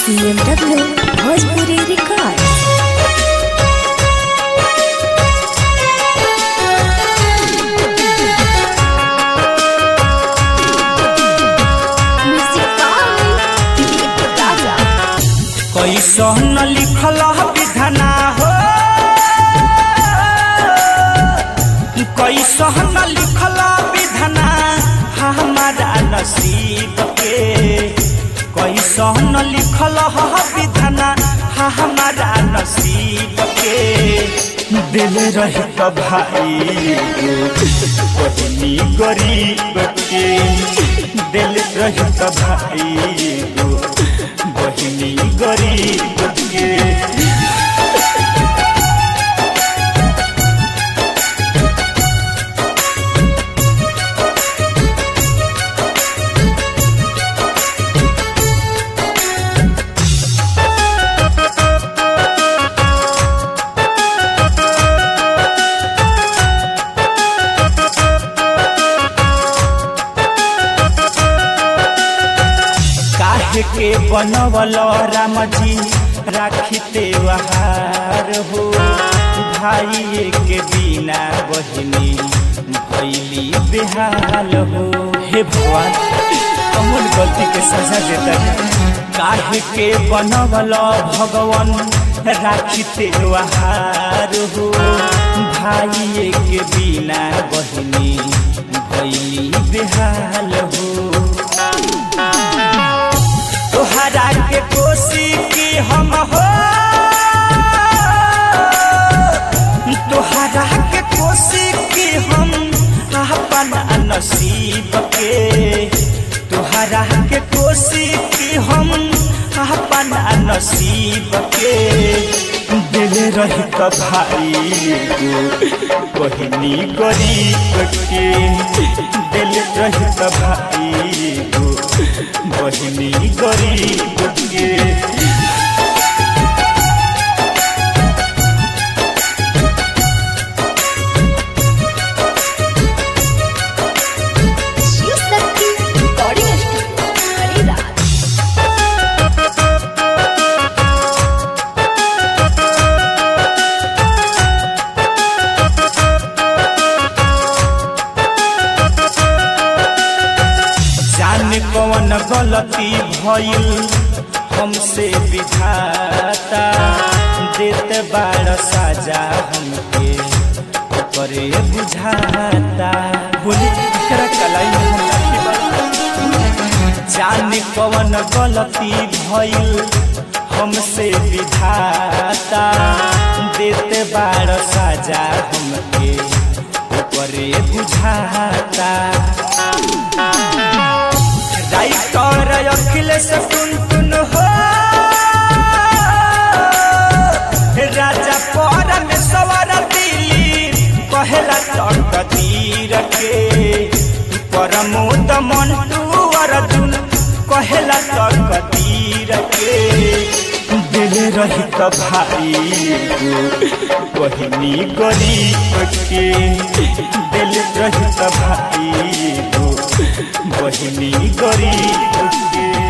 CMW Bhojpuri Records. Music by Dilip Raja. कैसन लिखल विधना हो कैसन लिखल विधना हमारा नसीब के कैसन लिखल विधना हमारा नसीब के दिल रही तो भाई बहनी गरीब के दिल रही तो भाई बहिनी गरीब के काहे के बनवल राम जी राखिते वहार हो भाई के बिना बहिनी भैली बेहाल हो हे भगवान कमल गलती के सजा देता है काहे के बनवल भगवान राखिते वहार हो भाई के बिना बहिनी भैली बेहाल हो तोहरा के कोसी की हम हो तोहरा के कोसी की हम अपन नसीब के तोहरा के कोसी की हम अपन नसीब के दिल रही तो भाई को बहिनी गरीब के दिल रही तो भाई को बहिनी गरीब के Shiv Shakti Recording Studio, Hariraj. जाने कौन गलती भइल हमसे विधाता देते बाड़ साजा हमके ओकरे बुझाता बोली एकरा कलाई में हम लाठी बाड़ी। जाने कौन गलती भइल हमसे विधाता देते बाड़ साजा हमके ओकरे बुझाता राइटर अखिलेश टुन टुन हो राजा पर में सवर दिली कहेला तक तीर के परमोद मंटू अर्जुन कहेला तक तीर के दिल रही तो भाई को बहिनी गरीब के दिल रही तो भाई को बहिनी गरीब के